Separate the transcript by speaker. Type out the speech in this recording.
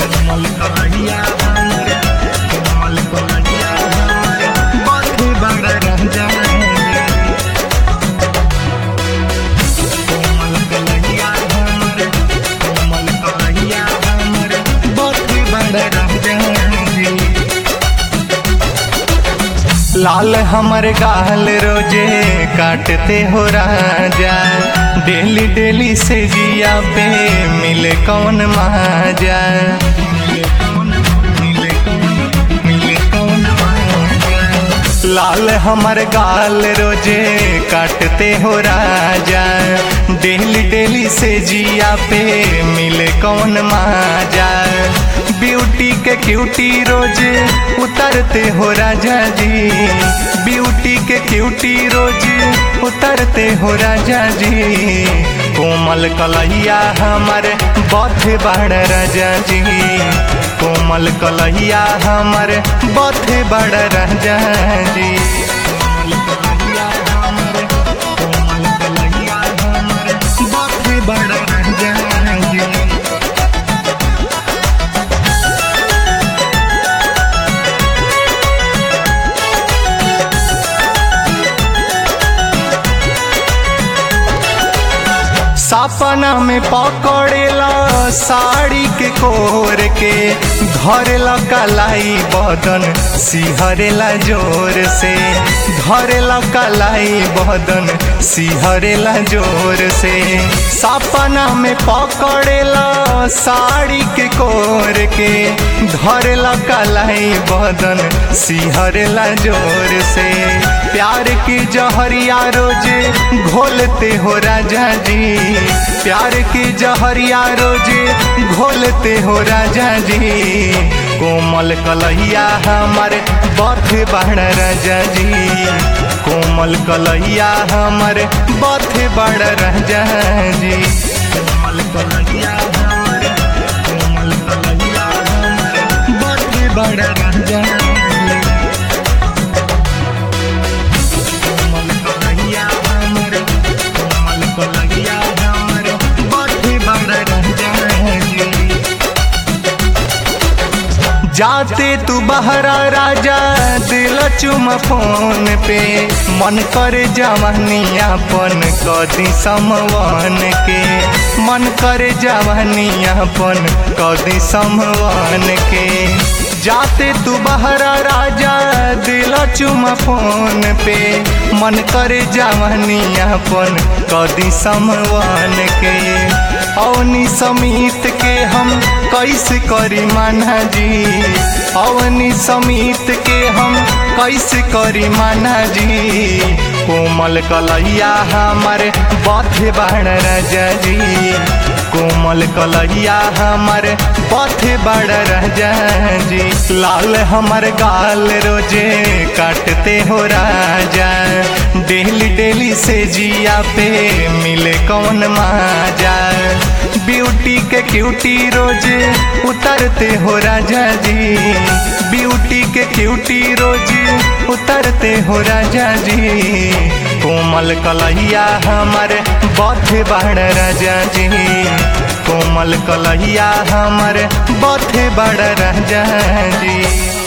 Speaker 1: कोमल कलैया हमर कोमल कलैया हमर बाथे बड़ा राजा कोमल कलैया हमर कोमल कलैया हमर बाथे बड़ा राजा लाल हमर गाल रोजे काटते हो राजा डेली डेली से जिया पे मिले कौन माजा लाल हमर गाल रोजे काटते हो राजा डेली डेली से जिया पे मिले कौन माजा ब्यूटी के क्यूटी रोज उतरते हो राजा जी ब्यूटी के क्यूटी रोज उतरते हो राजा जी कोमल कलैया हमर बथ बड़ राजा जी कोमल कलैया हमर बथ बड़ राजा जी कोमल कलैया हमर कोमल कलैया हमर बथ बड़ राजा जी सपना में पकड़ेला साड़ी के कोर के धरेला कलाई बदन सिहरेला जोर से धरेला कलाई बदन सिहरेला जोर से सपना में पकड़ेला साड़ी के कोर के धरेला कलाई बदन सिहरेला जोर से प्यार की जहरिया रोजे घोलते हो राजा जी प्यार की जहरिया रोजे घोलते हो राजा जी कोमल कलैया हमारे बथ बड़ राजा जी कोमल कलैया हमारे बथ बड़ राजा जी कोमल कलैया हमारे कोमल कलैया हमारे बथ बड़ राजा जी कोमल कलैया हमर कोमल कलैया हमर बाथे बड़ राजा जी जाते तू बहरा राजा दिल चुम फोन पे मन करे जवानियापन कदी समवन के मन करे जवानियापन कदी समवन के जाते तू बहरा राजा दिल चुम फोन पे मन करे जवानियापन कदी समवन के अवनी समीत के हम कैसे करी माना जी अवनी समीत के हम कैसे करी माना जी कोमल कलैया हमारे बथे बाण राजा जी कोमल कलैया हमारे बथे बाण राजा जी लाल हमार गाल रोजे काटते हो राजा डेली डेली से जिया पे मिले कौन माजा ब्यूटी के क्यूटी रोज उतरते हो राजा जी ब्यूटी के क्यूटी रोज उतरते हो राजा जी कोमल कलैया हमारे बथ बड़ राजा जी कोमल कलैया हमारे बथ बड़ राजा जी